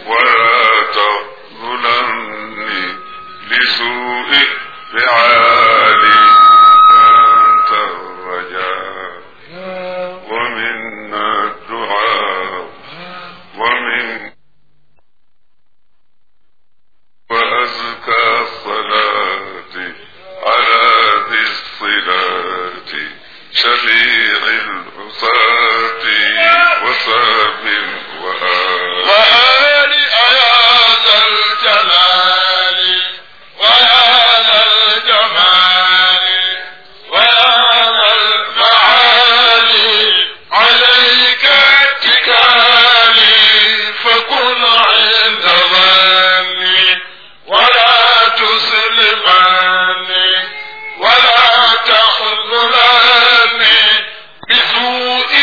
ولا تظلمني لسوء فعالي أنت الرجاء ومنا الدعاء ومن وأزكى الصلاة على ذي الصلاة شفيع العصاة وصاب وآل وآل يا ذا الجلال ويا ذا الجمال ويا ذا المعالي عليك اتكالي فكن عند ظني ولا تسلمني ولا تخذلني بسوء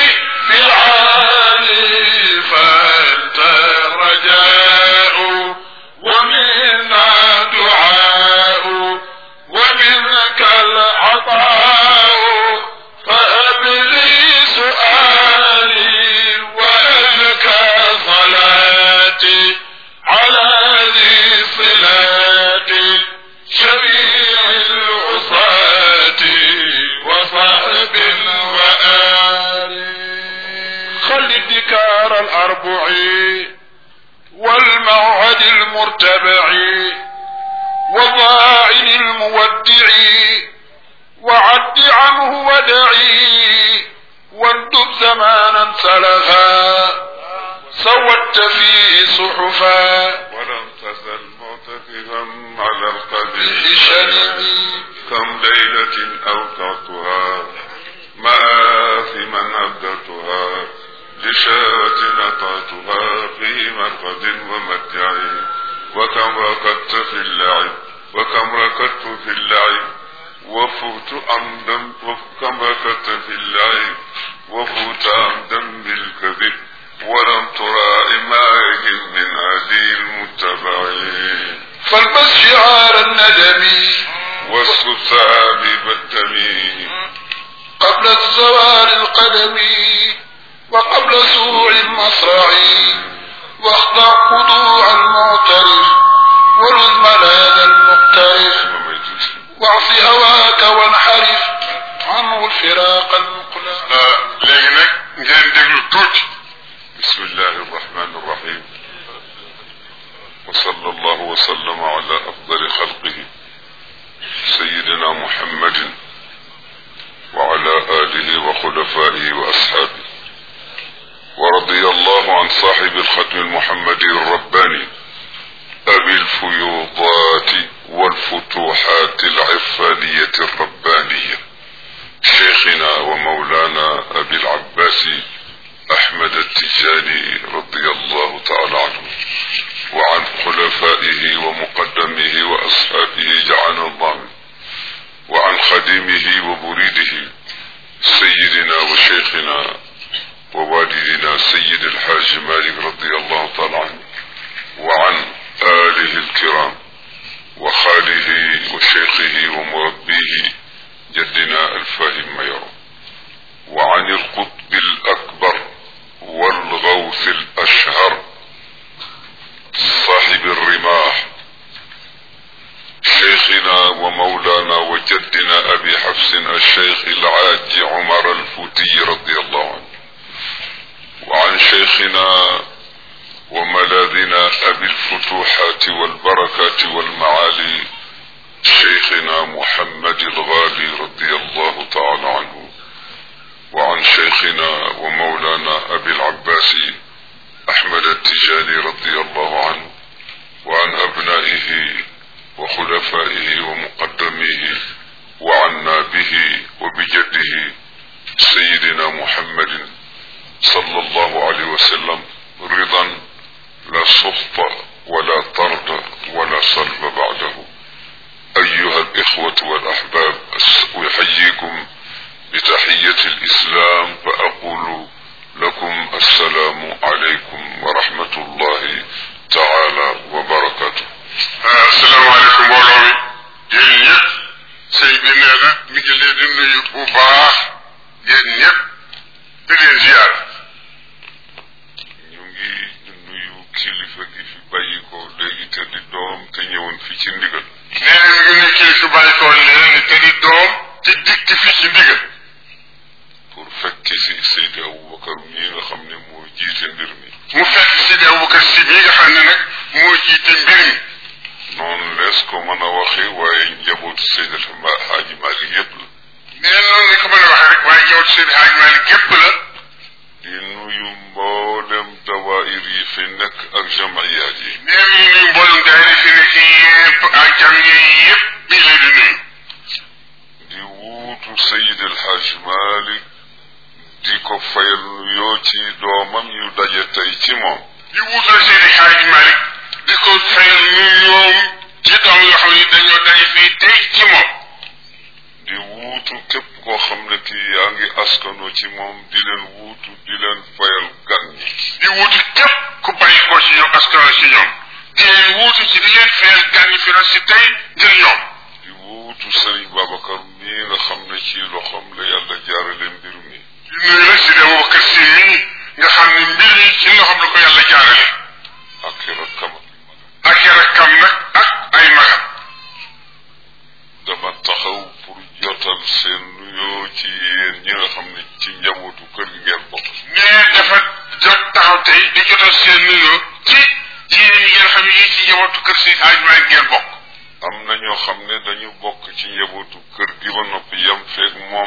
فعالي فأنت الرجاء ومنا دعاء ومنك العطاء فهب لي سؤالي وأزكى صلاتي على ذي صلاتي شفيع العصاة وصحب وآل خل الذكار الأربع والموعد المرتبع والضاعن المودع وعد عنه ودعي واندب زمانا سلفا سودت فيه صحفا ولم تزل معتكفا على القدر بشنبي كم ليلة أوقعتها مآثما أبدتها لشاة أطعتها في مرقد ومتع وكم ركضت في اللعب وكم ركضت في اللعب وفوت عمدا وكم ركضت في اللعب وفوت عمدا بالكذب ولم ترى إمائهم من هدي المتبعين فالبس شعار الندم والسساب بالدمين قبل الزوال القدم وقبل سوء المصرع واخضع خضوع المعترف ولذ ملاذ المقترف واعص هواك وانحرف عنه الفراق المقلع léegi nag ngeen déglu tuuti bismillahi arrahmani arrahim wa sallallahu wa sallama ala afdali xalqihi sayidina muhammadin wa ala alihi wa xulafaihi wa ashabihi ورضي الله عن صاحب الختم المحمدي الرباني أبي الفيوضات والفتوحات العرفانية الربانية شيخنا ومولانا أبي العباس أحمد التجاني رضي الله تعالى عنه وعن خلفائه ومقدمه وأصحابه جعلنا الله منه وعن خديمه ومريده سيدنا وشيخنا ووالدنا سيد الحاج مالك رضي الله تعالى عنه وعن آله الكرام وخاله وشيخه ومربيه جدنا الفاهم ميرو وعن القطب الأكبر والغوث الأشهر صاحب الرماح شيخنا ومولانا وجدنا أبي حفص الشيخ العاج عمر الفوتي رضي الله عنه وعن شيخنا وملاذنا أبي الفتوحات والبركات والمعالي شيخنا محمد الغالي رضي الله تعالى عنه وعن شيخنا ومولانا أبي العباس أحمد التجاني رضي الله عنه وعن أبنائه وخلفائه ومقدميه وعنا به وبجده سيدنا محمد صلى الله عليه وسلم رضا لا سخط ولا طرد ولا صلب بعده أيها الإخوة والأحباب أحييكم بتحية الإسلام فأقول لكم السلام عليكم ورحمة الله تعالى وبركاته السلام عليكم mbooloo mi yéen ñëpp sëy bi nee na mi ngi leen di nuyu bu baax yéen ñëpp di leen ziar ñu ngi nuyu kilifa gi fi fi ci ndigal nee na mi ngi ne kilifa bàyyi ko leen ni te di doom ci dikk fi ci ndigal pour fekki si Seydi Aboubacar mii nga xam ne moo jiite mbir mi mu fekk Sidi Aboubacar si bii nga xam ne nag moo jiite mbir mi noonu lees ko mën a waxe waaye njabootu Seydi Hadji Malick yépp la nee na noonu lañ ko mën a waxee rek waaye jaww Seydi Hadji Malick gépp la di nuyu mboolem dawaayir yi fi nekk ak jamayaat yi nee na ñu nuyu mboolem daayira fi nekk yépp ak jam yi yépp bi leen di nuyu di wuutu Seydi El Hadj Malick di ko fayal nuyoo ci doomam yu daje tey ci moom di wuutal Seydi Hadji Malick di ko fayal nuyoom ci doom yoo xam ne dañoo daje fii tey ci moom di wuutu képp koo xam ne kii yaa ngi askanoo ci moom di leen wuutu di leen fayal gan ñi di wuutu képp ku bàyyi ko ci ñoom askan ci ñoom di leen wuutu ci di leen fayal gan ñi fi na si tey ngir ñoom di wuutu Sëriñ Babacar mii nga xam ne ci loxoom la yàlla jaarale mbir mi di nuyu la Sidi Aboubacar si mii nga xam ne mbir yi ci loxoom la ko yàlla jaarale ak i rakkam ak i rakkam nag ak ay magam dama taxaw pour jotal seen nuyoo ci yéen ñi nga xam ne ci njabootu kër gi ngeen bokk nee dafa jot taxaw tey di jotal seen nuyoo ci yéen ñi ngeen xam ne yii ci njabootu kër si Hadji Malick ngeen bokk am na ñoo xam ne dañu bokk ci njabootu kër gi ba noppi yem feeg moom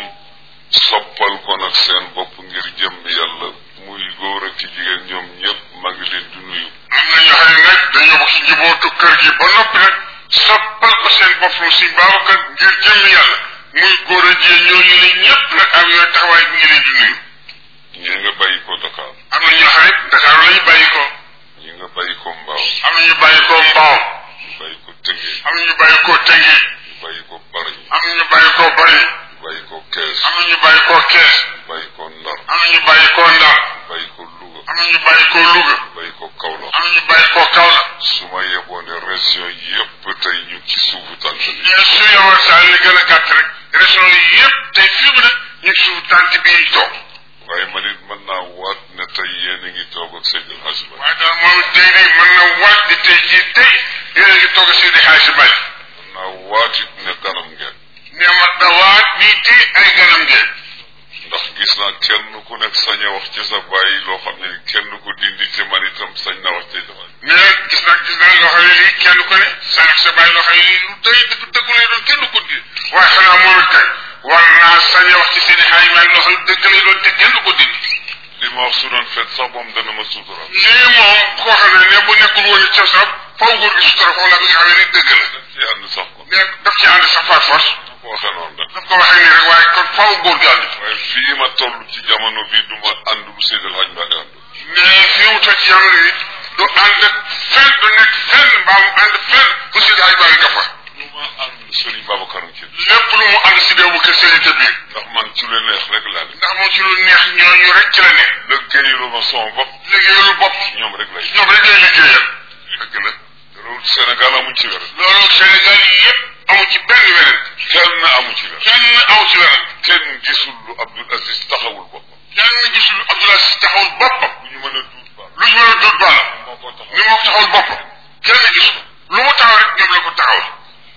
soppal ko nag seen bopp ngir jëm yàlla muy góor ak ci jigéen ñoom ñëpp maa ngi leen di nuyu am na ñoo xam ne nag dañoo bokk ci njabootu kër gi ba noppi nag soppal ko seen bopp lu si Babacar ngir jëm yàlla muy góor a jigéen ñooñu ne ñëpp nag am yooyu taxawaay bi ngi leen di nuyu ñi nga bàyyi ko Dakar am na ñoo xam ne Dakar la ñu bàyyi ko ñi nga bàyyi ko Mbaaw am na ñu bàyyi ko Mbaaw ñu bàyyi ko Tëngéej am na ñu bàyyi ko Tëngéej ñu bàyyi ko Bargny am na ñu bàyyi ko Bari ñu bàyyi ko Kees am na ñu bàyyi ko Kees ñu bàyyi ko Ndar am na ñu bàyyi ko Ndar ñu bàyyi ko Louga am na ñu bàyyi ko Louga ñu bàyyi ko Kaolack am na ñu bàyyi ko Kaolack su ma yeboo ne région yépp tey ñu ci suufu tànk bi mais su yowoon saa li gën a gàtt rek région yi yëpp tey fii mu ne ñu ngi suuf tànt bi ñu toog waaye man it mën naa waat ne tey yéen a ngi toog ak Seydi El Hadji Malick waaye daal moom tey de mën na waat di tey jii tey yéen a ngi toog Seydi Hadji Malick mën naa waat it ne ganam ngeen ne mat na waat nii tey ay ganam ngeen ndax gis naa kenn ku nekk sañ a wax ci sa bàyyi loo xam ne kenn ko dindi te man itam sañ naa wax ci sa bàyyi mais gis naa gis naa loo xam ne lii kenn ku ne sa sa bàyyi loo xam ne lii lu doy dëgg dëgg lay doon kenn ko di waaye xanaa moom it kay war naa sañ a wax ci Seydi Hadji Malick loo xam ne dëgg lay doon te kenn ko dindi li ma wax su doon fet sax moom dana ma suutural lii moom koo xam ne ne bu nekkul woon ci sax faw góor gi sutura foofu la bi nga xam ne ni dëgg la daf ci ànd sax ko mais daf ci ànd sax par force ko waxee noonu rek daf ko waxee nii rek waaye kon faw góor gi ànd ci waaye fii ma toll ci jamono bi du ma ànd bu Seydi El Hadji Malick ànd mais fi mu toog ci jamono yi du ànd fenn du nekk fenn mbaa mu ànd fenn fu Seydi Hadji Malick nga fa lu ma ànd Serigne Babacar ci lépp lu mu ànd si déewu kër seen ca biir ndax man ci lu neex rek laa ne ndax moom ci lu neex ñooñu rek ci la ne liggéeyalu ma sama bopp liggéeyalu bopp ñoom rek lay ñoom rek lay liggéeyal dëgg la loolu Sénégal amuñ ci wér loolu Sénégal yi yëpp amu ci benn weneen kenn amu ci wér kenn amu ci weneen kenn gisul lu Abdoul Aziz taxawul boppam kenn gisul Abdoulaye si taxawul boppam bu ñu mën a duut ba lu ñu mën a dóor baala moo ko taxaw ni moo ko taxawul boppam kenn gis ko lu mu taxaw rek ñoom la ko taxawal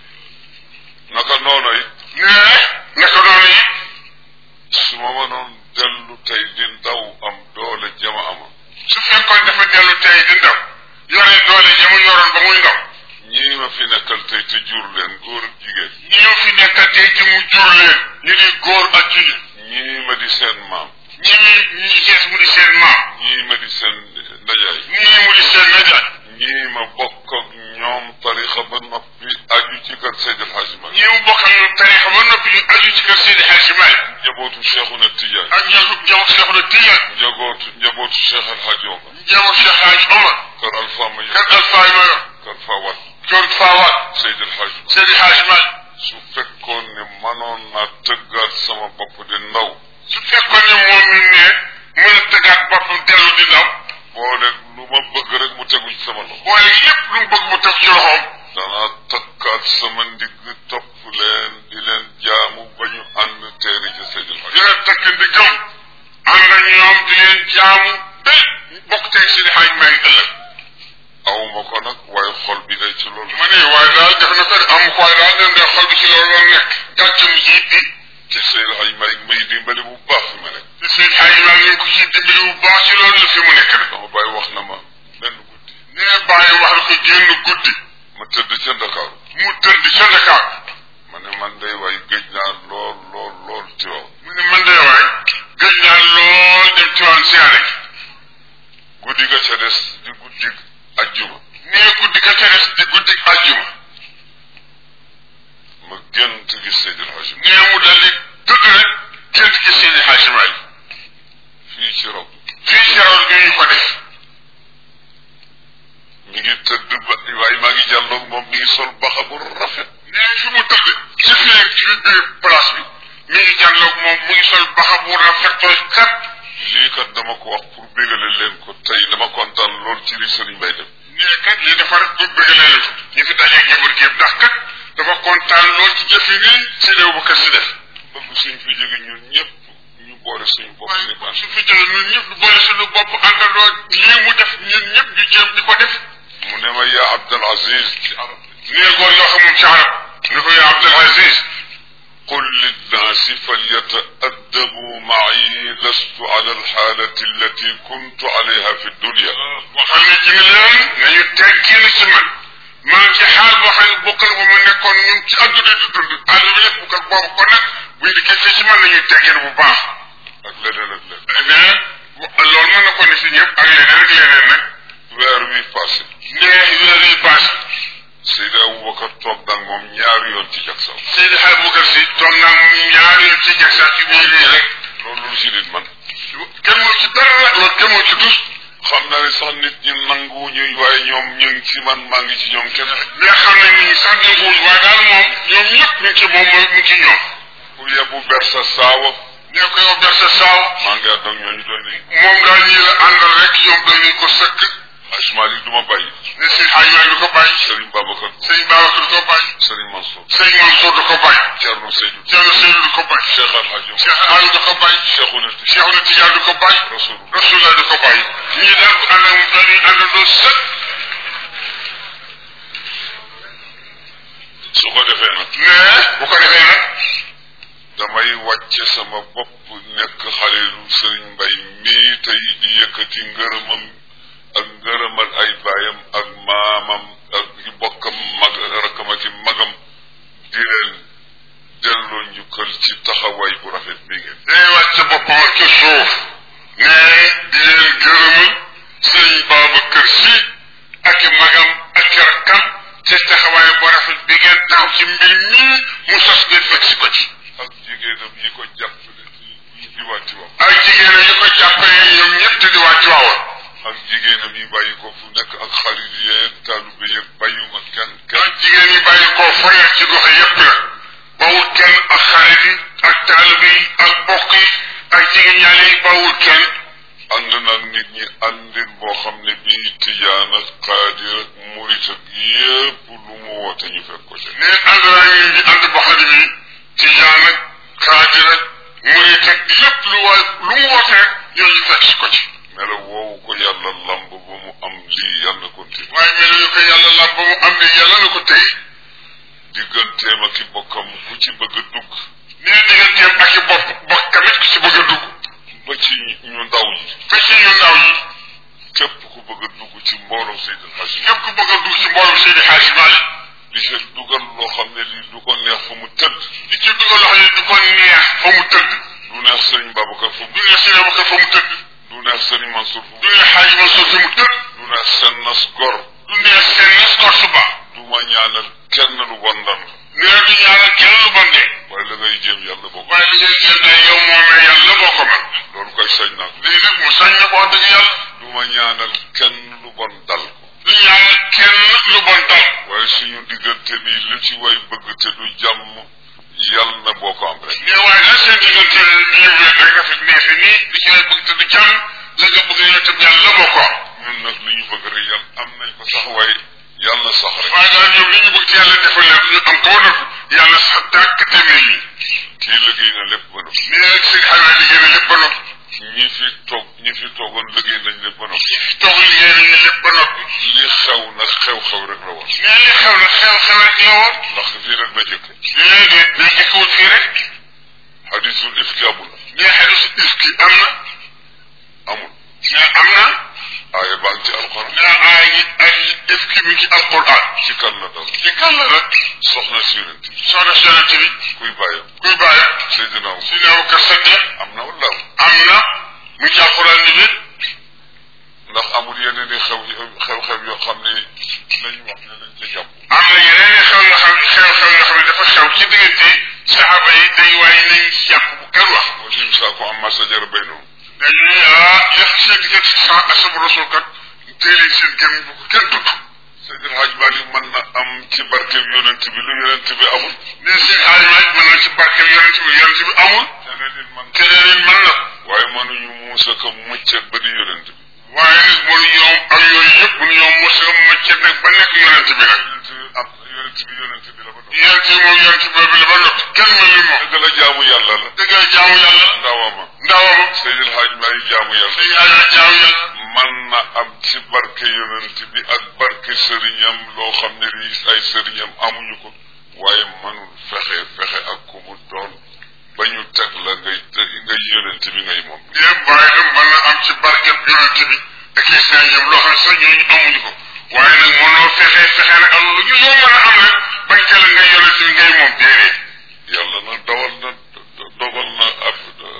naka noonu it nee naka noonu yi su ma mënoon dellu tey di ndaw am doole jama ama su fekkoon dafa dellu tey di ndaw yore doole ja mu yoroon ba muy ndaw ñii ma fi nekkal tey te jur leen góor ak jigéen ñi ñoo fi nekkal tey ci mu jur leen ñu di góor ak jigéen ñii ma di seen maam ñi ñi ñi sees mu di seen maam ñii ma di seen ndajaay ñii mu di seen najaay ñii ma bokk ak ñoom tarixa ba noppi aju ci kër Seydi El Hadji Malick ñi mu bokkal ñu tarixa ba noppi ñu aju ci kër Seydi Hadji Malick njabootu Cheikhuna Tidiane ak ñoo njabootu Cheikh na Tijaan njabootu njabootu Cheikh El Hadji Omar njabootu Cheikh Hadji Omar kër Alpha Mayo kër Alpha Mayo kër Fawad kër Fawad Seydi El Hadji Malick Seydi Hadji Malick su fekkoon ne manoon naa tëggaat sama bopp di ndaw su fekkoon ne moom mi ne mën a tëggaat boppam dellu di ndaw boole lu ma bëgg rek mu tegu ci sama loxo boole yépp lu mu bëgg mu teg ci loxoom danaa takkaat sama ndigg topp leen di leen jaamu ba ñu ànd teeri ci Seydi El Hadji dina takk ndigam ànd ak ñoom di leen jaamu ba bokk teg Seydi Hadji Malick ëllëg aw ma ko nag waaye xol bi day ci loolu ma ne waaye daal nga ci loolu la nekk gàccam jiit bi te Seydou Hadj Malick may dimbali bu baax fi ma nekk te seen xaaj maa ngi ko ci dimbali bu baax ci loolu la fi mu nekk nag dama bàyyi wax na ma benn guddi nee bàyyi wax na ko génn guddi ma tëdd ca Ndakaaru mu tëdd ca Dakar ma ne man day waay gëj naa lool lool lool ci waaw mu ne man de waay gëj naa lool dem ci waan siyaare gi guddi ga ca des di guddi ajjuma nee guddi ga ca des di guddi àjjuma ma gént gis Seydou Hadj Malick nee mu dal di tëdd rek gént gi seen xaaj maay fii ci rob fii ci rawal bi ñu ko def mi ngi tëdd ba waaye maa ngi jàlloog moom mi ngi sol baxa bu rafet nee fi mu tëdd ci fii ci biir place bi mi ngi jàlloog moom mu ngi sol baxa bu rafetoo kat lii kat dama ko wax pour bégale leen ko tey dama kontaan lool ci li Serigne Mbaye def nee kat lii dafa rek pour bëggalee la ñu fi dajeeg njaboot gi yëpp ndax kat dafa kontaan lool ci jëf yi nii si réew bu kër si def bëgg suñ fi jóge ñun ñëpp ñu boole suñu bopp waaye ni ban su fi jëlee ñun ñëpp du boole suñu bopp àndandoo lii mu def ñun ñëpp ñu jéem di ko def mu ne ma yaa Abdul Aziz ci arab nee góor yoo xam moom ci arab ni ko yaa Abdul Aziz قل للناس فليتأدبوا معي لست على الحالة التي كنت عليها في الدنيا waxal ne ci leen nañu teggil ci man maa ngi ci xaal boo xam ne bokkal ba ma nekkoon ñun ci àdduna di dund àdduna lépp bokkal boobu kon nag buy di fii ci man nañuy teggil bu baax ak leneen ak leneen mais loolu mën na ko ne si ñëpp ak leneen ak leneen nag weer wi passé nee weer yi passé Seydi Aboubacar toog nag moom ñaari yoon ci jak saw Seydi Xaaj Bukar Si toog naa moom ñaari yoon ci jag sax ci biir lii rek loolu lu ci nit man kenn moo ci dara nag loolu kenn moo ci dus xam naa ne sax nit ñi nangu ñuy waaye ñoom ñu ngi ci man maa ngi ci ñoom kenn mais xam nañ ni sax dégguwul waaye daal moom ñoom ñëpp ñu ngi ci moom mooy mu ngi ci ñoom ku yebu ber sa saawa nee ko yow ber sa saaw maa ngi ànd ak ñooñu doon ni moom daal ñii la àndal rek ñoom doy nañ ko sëkk Ajmal yi du ma bàyyi ne si xaaj waay du ko bàyyi Serigne Babacar sëñ Babacar du ko bàyyi Serigne Mansour sëñ Mansour du ko bàyyi Thierno Seydou Thierno Seydou du ko bàyyi Cheikh Al Hadj Cheikh Aliou du ko bàyyi Cheikhouna Cheikhouna Tidiane du ko bàyyi Rasulullah Rasulullah du ko bàyyi ñii daal bu ànd ak moom dañuy àndandoo sëkk su ko defee nag mais bu ko defee nag damay wàcce sama bopp nekk xaleelu Serigne Mbaye mii tey di yëkkati ngërëmam ak ngërëmal ay baayam ak maamam ak i bokkam mag rakkam ak i magam di leen delloo njukkal ci taxawaay bu rafet bi ngeen day wàcc boppam ak ci suuf ne di leen gërëmal sëñ Babacar Si ak i magam ak i rakkam ci taxawaay bu rafet bi ngeen taw ci mbir mii mu sos ngeen fekk si ko ci ak jigéenam yi ko jàppale ci di wàcci wax ak jigéen yi ko jàppale ñoom ñëpp te di waa Tiwaawan ak jigéenam yi bàyyi ko fu nekk ak xarit yeeg taalube yeeg bàyyuma kenn kenn ak jigéen yi bàyyi koo fu nekk ci gox yëpp la bawul kenn ak xarit yi ak taalibe yi ak bokk yi ak jigéen ñaale yi bawul kenn ànd nag nit ñi àndin boo xam ne bii tijaan ak xaadir ak murit ak yépp lu mu woote ñu fekk ko ci ne ànd naa ñu ngi ànd boo xam ne bii tijaan ak xaadir ak murit ak lépp lu waay lu mu woote rek ñooñu fekk si ko ci melo woowu ko yàlla lamb ba mu am lii yàlla continue waaye mel ñu ko yàlla lam ba mu am ne yàlla na ko tey digganteem ak i bokkam ku ci bëgg a dugg nee digganteem ak i bopp bokk tamit ku ci bëgg a dugg ba ci ñu ndaw yi ba ci ñu ndaw yi képp ku bëgg a dugg ci mbooloo Seydil Hadji képp ku bëgg a dugg ci mbooloo Seydi Hadji Malick li ci dugal loo xam ne lii du ko neex fa mu tëdd li ci dugal loxo yi du ko neex fa mu tëdd du neex Serigne Babacar fa mu du neex Seydi Babacar fa mu tëdd du neex Serigne Mansour fa mu du neex Hadji Mansour fi mu tëdd du neex seen nas gor du neex seen nas kor suba du ma ñaanal kenn lu bon ndam nee du ñaanal kenn lu bon de waaye la ngay jéem yàlla boobu waaye li ngay jéem de yow moom la yàlla boo ko man loolu koy sañ naa ko lii nag mu sañ na ko wax dëgg yàlla du ma ñaanal kenn lu bon dal ko du ñaanal kenn lu bon dal waaye suñu diggante bi lu ci way bëgg te du jàmm yàlla na boo ko am rek mais waaye daal seen diggante ñu wéet rek rafet neefi nii li ci way bëgg te du jàmm la nga bëgg yow tam yàlla boo ko am ñun nag li ñu bëgg rek yàlla am nañ ko sax waaye yàlla na sax rek waaye daal ñoom li ñu bëgg ci yàlla defal leen ñu am ko nag yàlla sax tàkk demee nii kii liggéey na lépp ba noppi mais nag seen xaymaa liggéey na lépp ba noppi ñi fi toog ñi fi toogoon liggéey nañ lépp ba noppi ñi fi toog liggéey nañu lépp ba noppi li xew nag nag xew-xew rek la woon nee li xew nag xew-xew rek la woon ndax fii rek la jëkke déedéet dañ jëkkewul fii rek hadisul ifki amul nee xadisu ifki am na amul nee am na aaya baa ngi ci alxuraan nee ay ay ifki mi ngi ci alquran ci kan la dal ci kan la nag soxna si yonent bi soxna si yonent bi kuy bàyyam kuy bàyyi Seydina Abu si neew kër Sadiq am na wala amul am na mu ngi ci alquran ni nit ndax amul yeneen i xew xew-xew yoo xam ne lañu wax ne lañ ca jàpp am na yeneen i xew yoo xam xew-xew yoo xam ne dafa xew ci diggante saxaaba yi day waaye nañ si jàpp bu kenn wax moo sim saa ko am masa jara bay noonu dañuy ah yéex seen diggante sa asabu rasul kat téeléeg seen kenn bu ko kenn tudd Seydil Hadj Malick mën na am ci barkeb yonent bi lu yonent bi amul ne seen aalimaay mën na ci barkeel yonent bi yonent bi amul keneen nit mën keneen it mën na waaye mënuñu muusa ko mucc ak ba di yonent bi waaye nag mënu ñoom ak yooyu yëpp mënu ñoom mos a mëcce nag ba nekk yonent bi nag yonent bi am yonent bi yonent bi la ba doon yonent bi moom yonent boobu la ba noppi kenn mel ni moom dëgg la jaamu yàlla la dëgg la jaamu yàlla ndawama ndawam Seydil Hadj Malick jaamu yàlla say aaya jaamu yàlla man na am ci barke yonent bi ak barke sëriñam loo xam ne lii ay sëriñam amuñu ko waaye mënul fexe fexe ak ku mu doon ba ñu teg la ngay ngay yonent bi ngay moom yéen waaye nag mën na am ci barkeb yonent bi ak i sëriñam loo xam ne sax ñooñu amuñu ko waaye nag mënoo fexe fexe nag am lu ñu loo mën a am rek bañ ca la ngay yonent bi ngay moom déedéet yàlla na dawal na dogal na ab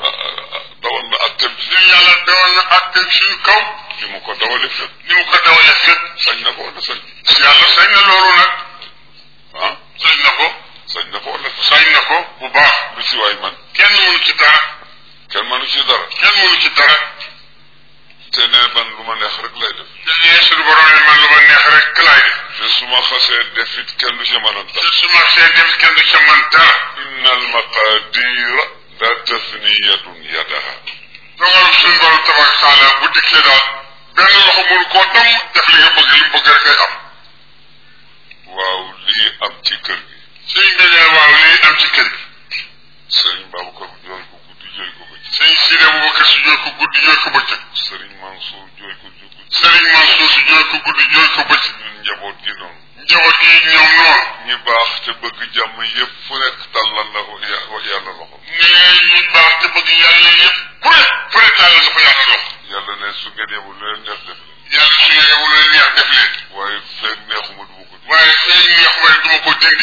dawal na attem ci ñun yàlla dawal na àtte suñu kaw ni mu ko dawale fépp ni mu ko dawalee fépp sañ na ko wala sañ yàlla sañ na loolu nag ah sañ na ko sañ na ko wala sañ na ko bu baax lu ci waay man kenn mënu ci dara kenn mënu ci dara kenn mënu ci dara te ne man lu ma neex rek lay def te nee suñu borom ne man lu ma neex rek laay def te su ma xasee def it kenn du ci mën a te dara su ma see def kenn du ca man dara inna al maqadira la tafniyatun yadaha dogalu suñu borom tabarak taala bu dikkee daal benn loxo mënu koo dam def li nga bëgg li mu bëgg rek ngay am waaw lii am ci kër gi suñ bi ne waaw lii am ci kër gi sëriñ Babacar jooy ko guddi jooy ko bëccëg sëñ Sidi Abubakar si jooy ko guddi jooy ko bëccëg sëriñ Mansour jooy ko guddi sëriñ Mansour si jooy ko guddi jooy ko bëccëg ñun njaboot gi noonu njaboot gi ñoom noonu ñi baax te bëgg jàmm yépp fu nekk tàllal la ya- yàlla loxo nee ñu baax te bëgg yàlla yëpp ku ne fu ne tàllal dafa yàlla loxo yàlla ne su ngeen yebul lu leen neex def leen yàlla su ngeen yebul leen neex def leen waaye feeg neexuma du ma ko def waaye fee neexuma rek du ma ko dindi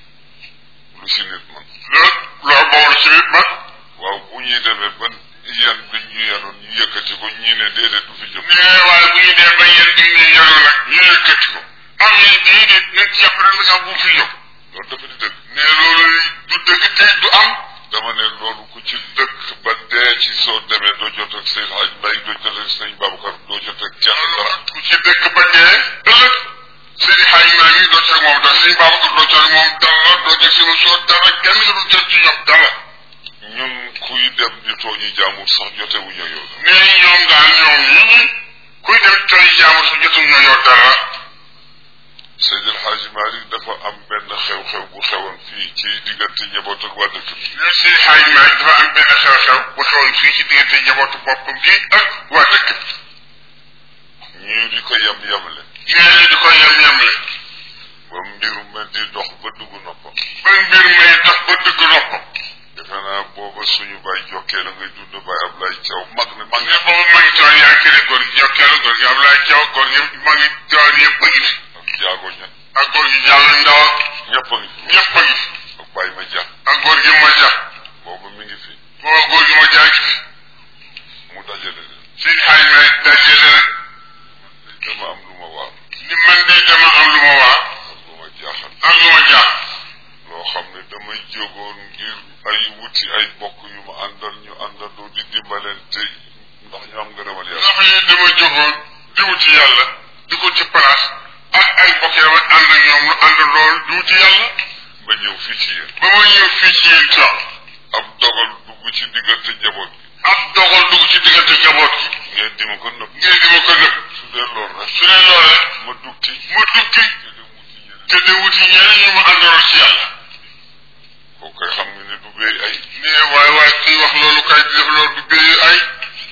lu si nit man loolu loolu boobu ci nit man waaw bu ñuy demee ban yan biñ ñu yanoon ñu yëkkati ko ñii ne déedéet du fi jëm nee waaye bu ñu dee ba yéen di ñu yoroon nag ñu yëkkati ko am ñu déedéet nañ ci jàpp rek nga bu fi jóg loolu dafa di dëgg nee loolu du dëgg te du am dama ne loolu ku ci dëkk ba dee ci soo demee doo jot ak Seydou Hadj Mbaye doo jot ak Sëñ Babacar doo jot ak kenn dara ku ci dëkk ba dee ëllëg seen xay maa ngi doo ci moom dara sëñ Babacar doo ci moom dara doo ci sama soo dara kenn du jot ci ñoom dara ñun kuy dem di tooñi jaamur sax jotewuñu yow nee ñoom daal ñoom ñi kuy dem toy jaamu su jotum ñoo yow dara Seydil Hadj Malick dafa am benn xew-xew bu xewoon fii ci diggante njaboot ak waa dëkk bi nee seen xay maa ngi dafa am benn xew-xew bu xewoon fii ci diggante njabootu boppam gi ak waa dëkk bi ñu di ko yem yemle nee ñu di ko yem-yemle ba mbiru mel di dox ba dugg noppam ba mbir may tax ba dëgg noppam defe naa booba suñu baay jokkee la ngay dund baay Ablaye Thiaw mag ne mag ne boobu maa ngi toog yaa ngi kii góor gi jokkeelu góor gi Ablaye Thiaw góor gi maa ngi toog yëpp a ngi fi ak jaago ña ak góor gi Diallo Ndaw ñëpp a ngi fi ñëpp a ngi fi ak Baye ma ja ak góor gi Maja booba mi ngi fi booba góor gi Maja ngi fi mu dajale leen si xay ma dajale rek dama am lu ma waar ni man de dama am lu ma waa ak lu ma jaaxal am lu ma jaax loo xam ne damay jógoon ngir ay wuti ay bokk yu ma àndal ñu àndandoo di dimbalante ndax ñu am ngërëmal yàlla ndax yi dama jógoon di wuti yàlla di ko ci place ak ay bokk yi dama ànd ak ñoom lu ànd lool di wuti yàlla ba ñëw fii ci yéen ba ma ñëw fii ci yéen sax ab dogal dugg ci diggante njaboot bi ab dogal dugg ci diggante njaboot gi ngeen di ma ko nëbb ngeen di ma ko nëbb su dee lool rek su dee loolu rek ma dugti ma duggi te dem wuti ñeneen te di wuti ñeneen ñu ma àndaloon ci yàlla kooku koy xam nga ne du béy ay nee waaye waaye kuy wax loolu kay di def loolu du béy ay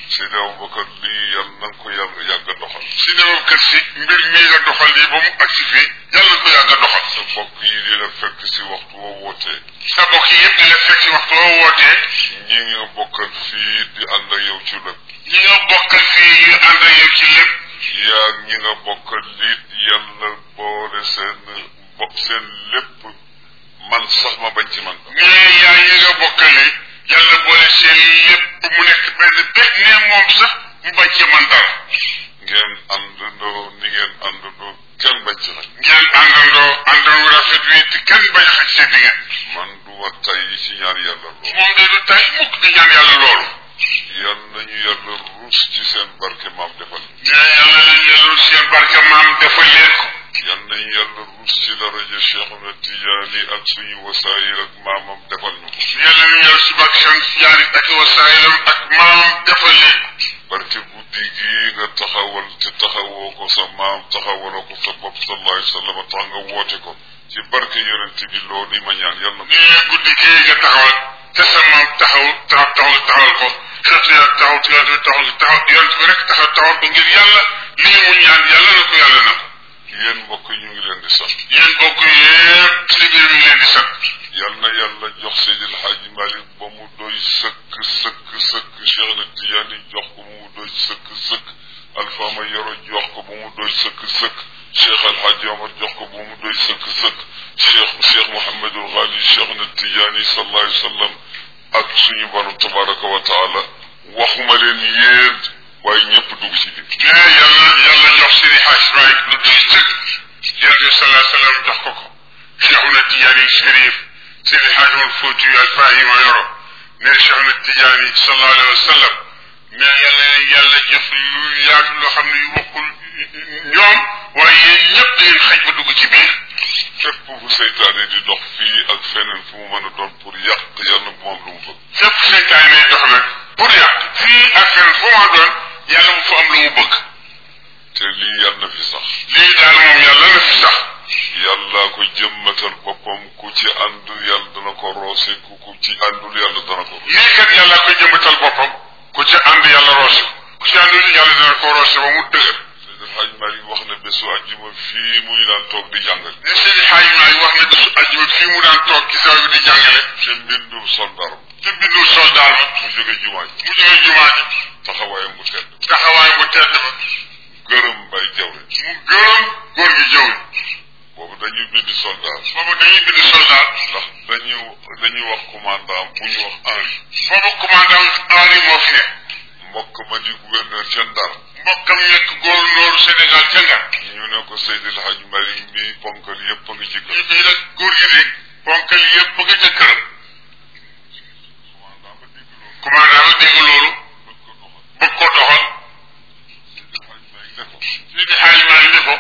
Seydi Aboubacar lii yàlla na nga ko yàgg yàgg a doxal si ne moom kër si mbir mii nga doxal nii ba mu agsi fii yàlla na ko yàgg a doxal sa bokk yi di la fekk si waxtu woo wootee sa bokk yi yëpp di la fekk si waxtu woo wootee ñi nga bokkal fii di ànd ak yow ci lépp ñi nga bokkal fii ñu ànd ak yow ci lépp yaa ñi nga bokkal liit yàlla boole seen bopp seen lépp man sax ma bañ ci man mais yaa ñi nga bokkale yàlla boole seen lépp mu nekk benn bég ne moom sax mu bañ ci man dara ngeen àndandoo ni ngeen àndandoo kenn bañ ci nag ngeen àndandoo àndandoo rafet wi te kenn bañ a xaj seen diggante man du wa tay ci ñaan yàlla loolu moom de du tay mukk di ñaan yàlla loolu yal nañu yàlla ruus ci seen barke maam defal mais yàlla leen yàlla seen barke maam defal leen ko yal nañu yàlla ruus ci daraja Cheikhuna Tijaani ak suñu wasaayil ak maamam defal ñu ko yàlla leen yàlla si barke seen jaari ak wasaayilam ak maam defal leen ko barke guddi gii nga taxawal te taxawoo ko sa maam taxawaloo ko sa bopp sallallahu alayhi wa sallam tax nga woote ko ci barke yonent bi loolu yi ma ñaan yàlla na ko nee guddi gii nga taxawal te sa maam taxaw taxaw taxaw taxawal ko xeetu yàlla taxaw ci yonent bi taxaw taxaw yonent bi rek taxaw taxawal ko ngir yàlla lii mu ñaan yàlla na ko yàlla na ko yéen mbokk yi ñu ngi leen di sant yéen bokk yëpp si biir mi ngi leen di sant yal na yàlla jox Seydil Hadji Malick ba mu doy sëkk sëkk sëkk Cheikh na Tidiane jox ko ba mu doy sëkk sëkk Alpha ma yoro jox ko ba mu doy sëkk sëkk Cheikh El Hadji Omar jox ko ba mu doy sëkk sëkk Cheikh Cheikh Mouhamadul Ghali Cheikh na Tidiane sallallahu alayhi wa sallam ak suñu borom tabaraka wa taala waxuma leen yéen waaye ñëpp dugg ci biir mais yàlla yàlla jox Seydi Hadj Malick lu doy sëkk yonent bi sallallahu alayhi wa sallam jox ko ko Cheikhuna Tidiane Chérif Seydi Hadj Omar Fouti Alfahima yoro ne Cheikhuna Tidiane sallallahu alayhi wa sallam mais yàlla yàlla jëf lu yaatu loo xam ne yu bokkul ñoom waaye yéen ñëpp da ngeen xaj ba dugg ci biir fépp fu seytaane di dox fii ak feneen fu mu mën a doon pour yàq yàlla bu moom lu mu bëgg fépp seytaan ne dox nag pour yàq fii ak feneen fu ma doon yàlla mu fa am lu mu bëgg te lii yàlla na fi sax lii daal moom yàlla na fi sax yàlla ko jëmmatal boppam ku ci ànd yàlla dana ko roose ku ku ci àndul yàlla dana ko roose lii kat yàlla koy jëmbatal boppam ku ci ànd yàlla roose ku ci àndul yàlla dana ko roose ba mu dëgër Seydi Hadj Malick wax na bésu àjjuma fii muy daan toog di jàngale ne Seydi Hadj Malick wax na bésu àjjuma fii mu daan toog ci saw bi di jàngale te mbindum soldaram te bindul soldaar ba mu jóge jumaa ji mu jógee jumaa ji taxawaayam bu tedd taxawaay bu tedd ba gërëm bay jawre mu gërëm góor gi jëw boobu dañuy bind soldat boobu dañuy bind soldaar ndax dañu dañuy wax commandant bu ñu wax Henri boobu commandant Henri moo fi ne mbokk ma di gouverneur ca Ndar mbokkam nekk gouverneur Sénégal ca Ndar ñu ne ko Seydil Hadj Malick mi ponkal yëpp a ngi ci ñu kër fii nag góor gi de ponkal yëpp bëgg ca këram commandant ba dégg loolu commandant ba dégg loolu bëgg ko doxal bëgg ko doxal Seydil Hadj Malick ne ko Seydi Hadj Malick ne ko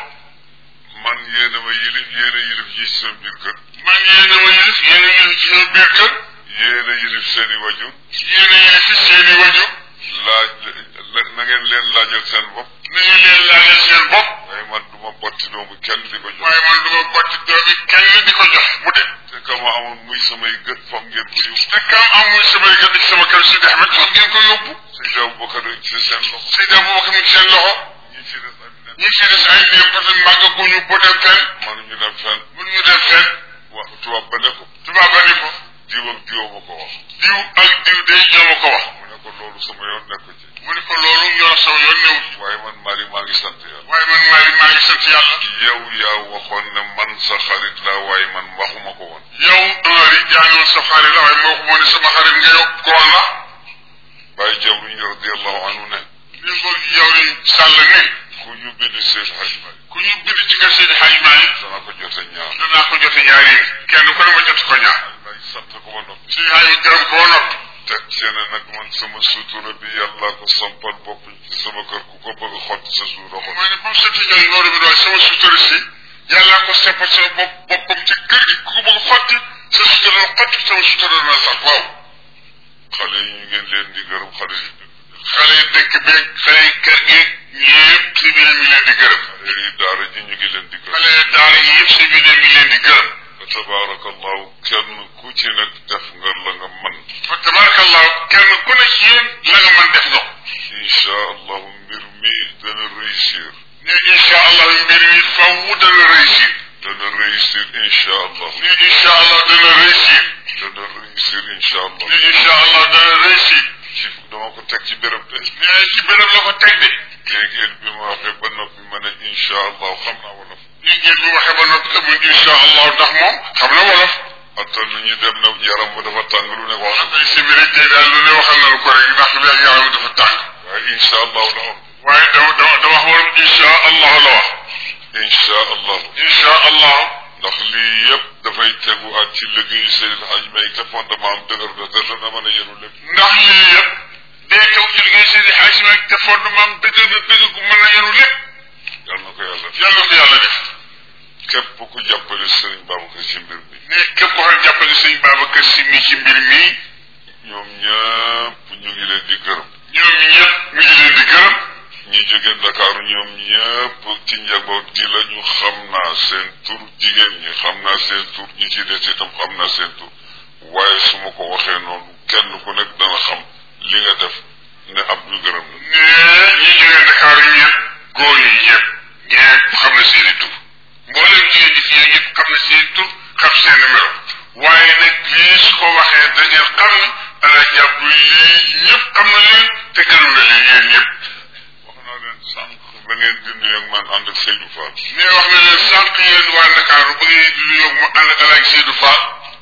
man yéena ma yilif yéena yilif yi ci seen biir kër man yéen a ma yilif yéen a yilif ci seen biir kër yéena yilif seen i wajur yéen a yilif ci seen i wajur laaj na ngeen leen laajal seen bopp na ngeen leen laajal seen bopp waaye man du ma botti doomu kenn di ko jox waaye man du ma botti doomi kenn di ko jox mu dem te ka ma amoon muy samay gët fam ngeen ko yóbbu te kam amul samay gën ci sama kër Seydi Ahmed foog ngeen ko yóbbu Seydi Aboubacar ci seen loxo Seydi Aboubacar mi ngi seen loxo ñi ci des ak nen ñi ci des ay néew parce que màggaguñu bu dem fenn mënuñu dem fenn mënuñu dem fenn wa tubaab ba ne ko tubaab ba ni ko diw ak diw ma ko wax diw ak diw day ñoo ma ko wax mu ne ko loolu sama yoon nekku ci mu ni ko loolu ñoo sama yoon néew ci waaye man Mali maa ngi sant yàlla waaye man maa ngi maa ngi sant yàlla yow yaa waxoon ne man sa xarit la waaye man waxuma ko woon yow Amary yaa ngi woon sa xarit la waaye moo ko moo ne sama xarit nga yow koon la bàyyi jawriñ radiallahu anhu ne ni ko yow ni sàll ni ku ñu bind Seydi Hadj Malick ku ñu bind ci kër Seydi Hadj Malick dana ko jote ñaar danaa ko jote ñaari yi kenn ku ne ma jot ko ñaar may sant ko ba noppi Seydi Hadj gërëm ko noppi teg seene nag man sama sutura bi yàlla ko sampal bopp ci sama kër ku ko bëgg xott sa suuf doxal mooy ne ba mu sotti jël loolu bi doon sama sutura si yàlla ko seppal sama bopp boppam ci kër gi ku ko bëgg xotti sa sutura xotti sama sutura na sax waaw xale yi ñu ngeen leen di gërëm xale yi xale yi dëkk beeg xale yi kër gi ñëpp si biir mi leen di gërëm xale yi daara ji ñu ngi leen di gërëm xale yi daara yi yëpp si biir mi leen di gërëm fa tabaarakallahu kenn ku ci nekk def nga la nga man fa tabarakallahu kenn ku ne ci yéen la nga mën def nga ko incha allahu mbir mi dana réussir ne incha allah mbir mi faw dana réussir dana réussir incha allah ne incha allah dana réussir dana réussir incha allah ne incha allah dana réussir ci dama ko teg ci béréb de ne ci béréb la ko teg de léegi bi ma waxee ba noppi ma ne incha allah xam naa wolof li ngeen bi waxee ba noppi amul incha allah ndax moom xam na wolof attan nañu dem na yaram ba dafa tàng lu ne wax na ay sévérité daal lu ne waxal nañu ko rek ndax léegi yaram dafa tàng waaye incha allah la wax waaye dama dama dama wax wolof incha allah la wax incha allah incha allah ndax lii yëpp dafay tegu ak ci liggéeyu Seydil Hadj May te fondement am dëgër na te dana mën a yenu lépp ndax lii yëpp day taw ci liggéey seen i xaaj rek te fondement dëgg na dëgg gu mën na yenu lépp yal na ko yàlla yàlla ko yàlla def képp ku jàppale Serigne Babacar ci mbir mi ne képp ko xam jàppale sëñ Babacar Si mi ci mbir mi ñoom ñëpp ñu ngi leen di gërëm ñoom ñëpp mi ngi leen di gërëm ñi jóge Ndakaaru ñoom ñëpp ci njaboot gi la ñu xam naa seen tur jigéen ñi xam naa seen tur ñi ci des itam xam naa seen tur waaye su ma ko waxee noonu kenn ku nekk dana xam li nga def ne ab ñu gërëm la ne ñi jógee Dakar yi ñëpp góor yi ñëpp ñëpp xam na seen i tur mboolem jigéen ñi fii ñëpp xam na seen i tur xam seen numéro waaye nag lii su ko waxee da ngeen xam ne ala jàpp lii ñëpp xam na leen te gërëm na leen yéen ñëpp wax naa leen sànq ba ngeen di nuyu ak man ànd ak Seydou Fall ne wax na leen sànq yéen waa Ndakaaru ba ngeen di nuyoo mu ànd ak alaaj Seydou Fall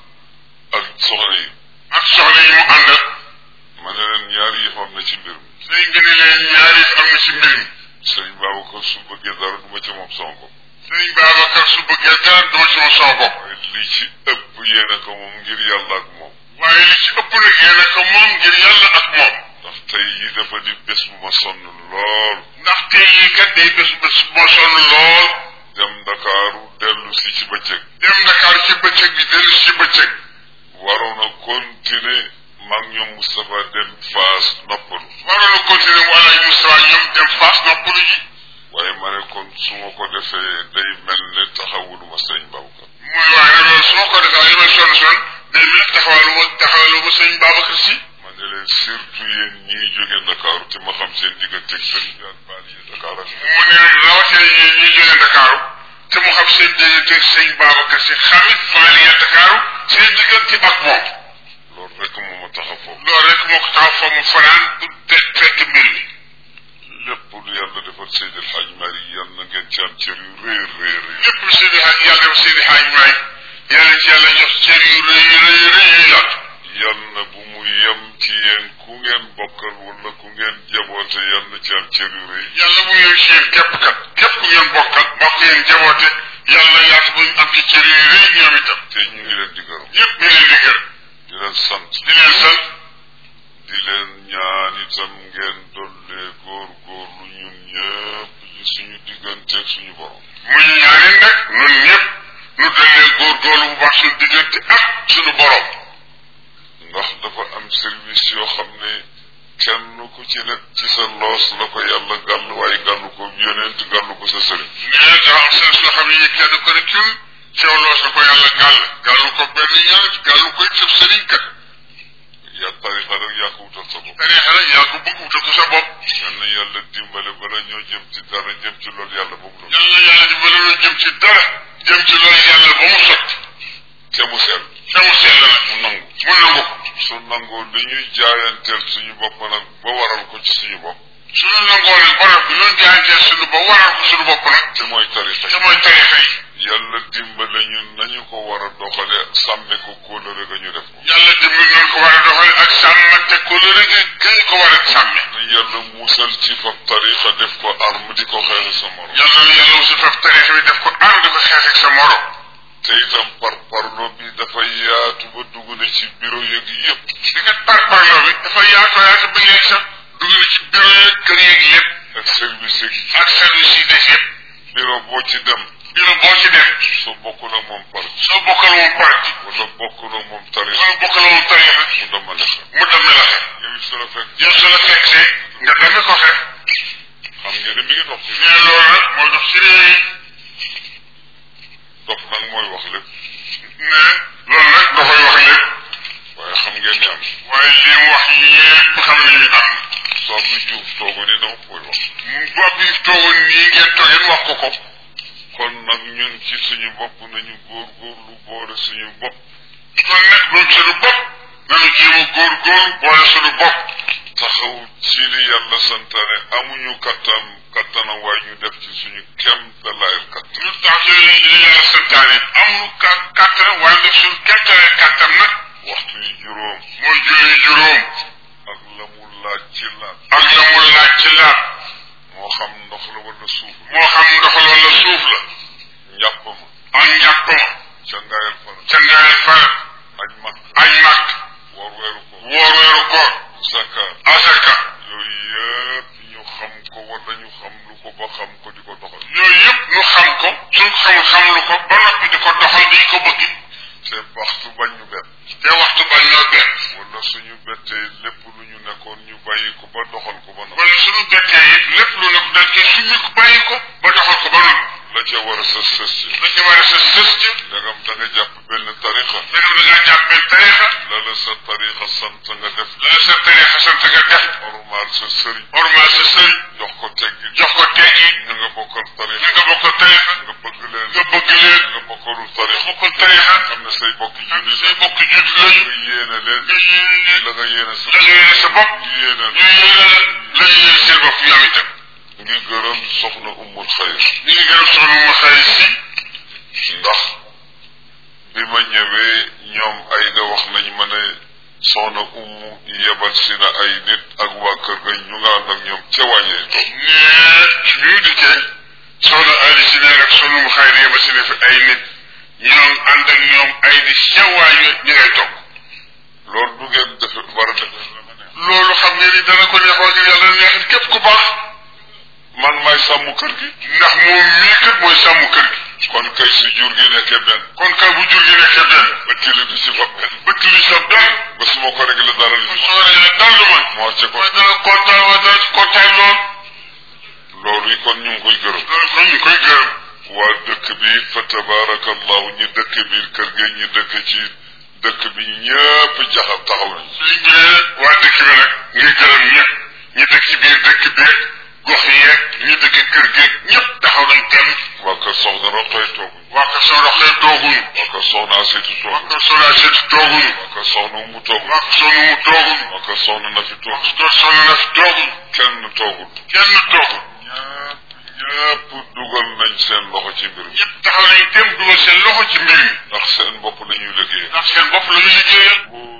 ak soxna yi ak soxna yi mu àndal ma ne leen ñaari yëf am na ci mbir mi sëñ bi ne leen ñaari am na ci mbir mi Serigne Babacar su bëggee dara du ma ci moom sonko sëñ Babacar su bëggee dara duma ci ma sama bopp waaye li ci ëpp yéene ko moom ngir yàlla ak moom waaye li ci ëpp nag yéen a ko moom ngir yàlla ak moom ndax tey yi dafa di bés bu ma sonn lool ndax tey yii kat day bés bés moo sonn lool dem Ndakaaru dellu si ci bëccëg dem Dakar ci bëccëg bi dellu ci bëccëg waroon a continuer mag ñoom Moustapha dem Faas noppalu waroon a continuer wala Moustapha ñoom dem Fass noppalu ji waaye ma ne kon su ma ko defee day mel ne taxawuluma sëñ Babacar muy waaye nag loolu su ma ko defee li may sonn sonn day mel taxawalu ma taxawalu ma sëñ Babacar si ma ne leen surtout yéen ñii jóge Ndakaaru te ma xam seen digganteeg sëñ bi ak baal yi Dakar ak mu ne rawatina yéen ñi jógee Dakar te mu xam seen digganteeg sëñ Babacar si xamit faaliya Dakar seen diggante ak moom loolu rek moo ma tax a foofu loolu rek moo ko tax fa mu fanaan pour te fekk mbir mi lépp lu yàlla defal Seydi El Hadj Mari yal na ngeen ci am cër yu réer réer réer lépp Seydi Hadj yàlla def Seydi Hadj Maay yàlla ci yàlla jox cër yu rëy rëy rëy yu yaat yal na bu mu yem ci yéen ku ngeen bokkal wala ku ngeen jaboote yal na ci am cër yu rëy yàlla bu ngeen ci yéen képp kat képp ku ngeen bokkal bokk ngeen jaboote yàlla yaatu bu am ci cër yu rëy ñoom itam te ñu ngi leen di gërëm ñëpp ñu leen di gërëm di leen sant di leen sant di leen ñaan itam ngeen dollee góor góorlu ñun ñëpp ci suñu digganteeg suñu borom mu ñu ñaanee nag ñun ñëpp ñu dollee góorgóorlu bu baax suñu diggante ak suñu borom ndax dafa am service yoo xam ne kenn ku ci nekk ci sa loos la ko yàlla gàll waaye gàllu ko yonent gàllu ko sa sëriñ nee daa am seen soo xam ne kenn ko rek ñun ceew loos la ko yàlla gàll gàllu ko benn ñaan gàllu ko it sëriñ kat yaa tarixa rek yaa ko wutal sa bopp tarixa rek yaa ko bëgg wutal ko sa bopp yal na yàlla dimbale bala ñoo jëm ci dara jëm ci loolu yàlla boobu loolu yàlla yàlla di bala ñu jëm ci dara jëm ci loolu yàlla ba mu sotti te mu sell te mu sell nag mu nangu mu nangu ko su nangoo li ñuy jaayanteel suñu bopp nag ba waral ko ci suñu bopp suñu nangoo nag ba noppi ñun jaayanteel suñu ba waral ko suñu bopp nag te mooy tarixa te mooy tarixa yi yàlla dimbale ñun nañu ko war a doxale sàmme ko kóolare ga ñu def ko yàlla dimbali nañ ko war a doxale ak sàmm te ko lu rek kañ ko war a sàmme na yàlla musal ci fab tarixa def ko arme di ko xeexe sa morom yàlla na yàlla aussi faf tarixa bi def ko ànd di ko xeex ak sa morom te itam par parlo bi dafa yaatu ba dugg na ci bureau yeeg yëpp di nga par parlo bi dafa yaatu yaatu ba léegi sax dugg na ci bureau yeeg kër yeeg yëpp ak service yeeg ak service yi des yëpp bureau boo ci dem bureau boo ci dem soo bokkul ak moom parti soo bokkal moom parti wala bokkul ak moom tarix soo bokkal moom tarixa mu demale xel mu demee la xeex yow it su la fekk yow su la fekkee nga demee ko xeex xam ngeen ne mi ngi dox ci mais loolu nag mooy dox ci réew yi dox nag mooy wax lépp ko ko kon nag ñun ci suñu bopp nañu góorgóorlu boole suñu bopp kon nag ñun suñu bopp nañu jéem a góorgóorlu boole suñu bopp taxaw ci li yàlla santaane amuñu kattan kattanam waaye ñu def ci suñu kem da laayal kattan ñu tax ci li li yàlla santaane amul ka kàttan waaye nag suñu kemtale kàttan nag waxtu yi juróom mooy julli juróom ak la mu laaj ci laaj ak la mu laaj ci laaj moo xam ndox la wala suuf moo xam ndox la wala suuf la njàpp ma ak njàpp ma ca ngaayal fara ca ngaay fara aj mag aj màkk woor weeru ko woor weeru koor zakkaat asaka yooyu yëpp ñu xam ko wala ñu xam lu ko ba xam ko di ko doxal yooyu yëpp ñu xam ko suñ xamul xam lu ko ba noppi di ko doxal di ko bëgg te waxtu bañ ñu bett te waxtu bañ ñoo benn wala suñu bettee lépp lu ñu nekkoon ñu bàyyi ko ba doxal ko ba noppi wala suñu bettee it lépp lu ne dañ koy summi ko bàyyi ko ba doxal ko ba noppi la ca war a sës sës ci la ci war a sa sës ci ndegam da nga jàpp benn tarixa fekk da ngaa jàpp benn tarixa la la sa tarixa sant nga def la la sa tarixa sant nga def normal sa sëriñ normal sa sëriñ jox ko teggi jox ko teggi ñu nga bokkal ñi tarixa nga bokkal tarixa nga bëgg leen nga bëgg leen nga bokkalul nga tarixa bokkal tarixa xam ne say bokk am julli say bokk judd lañu nga yéene leen nga yéene leen la nga yéene sa la nga yéene sa bopp ñu yéene ñu yéene la la ñu yéene seen bopp ñoom itam ngi gërëm soxna ummul xayr ñu ngi gërëm soxna mu xëy si ndax bi ma ñëwee ñoom ay da wax nañ ma ne soxna ummu yebal si na ay nit ak waa kër ga ñu nga ànd ak ñoom ca wàññee toog ne bi mu dikkee soxna Ali si ne rek soxna mu xëy yeba si ne fi ay nit ñoom ànd ak ñoom ay di sewaay ñu ngay toog loolu du ngeen defe war a defe loolu xam nga ni dana ko neexoo ngir yàlla dana neexit képp ku baax man maay sàmm kër gi ndax moom mii kat mooy sàmm kër gi kon kay su jur gi nekkee benn kon kay bu jur gi nekkee benn ba tili di si fa benn bëtt li sa benn ba su ma ko réglé dara li bu si sooree ne dal ma moo ci ko mooy dana kontaan waa dana ci kontaan lool loolu yi kon ñu ngi koy gërëm loolu kon ñu koy gërëm waa dëkk bi fa tabarakallahu ñi dëkk biir kër gi ñi dëkk ci dëkk bi ñëpp jaxam taxaw nañ suñ bee waa dëkk bi nag ngi gërëm ñëpp ñi dëkk ci biir dëkk beeg gox yeeg ñi dëkk kër geeg ñëpp taxaw nañ kenn waa kër soxna Roqay tooguñ waa kër soo doxee tooguñu waa kër soxna Asitu waa tooguñ kër soo daa seeti tooguñu waa kër soxna Umu tooguñ waa kër soo nu mu tooguñu waa kër soxna Nafi waa tooguñ kër soo na fi tooguñu kenn toogul kenn toogul ñëpp ñëpp dugal nañ seen loxo ci mbir mi ñëpp taxaw nañ tem dugal seen loxo ci mbir mi ndax seen bopp la ñuy liggéey ndax seen bopp la ñu liggéeyal bu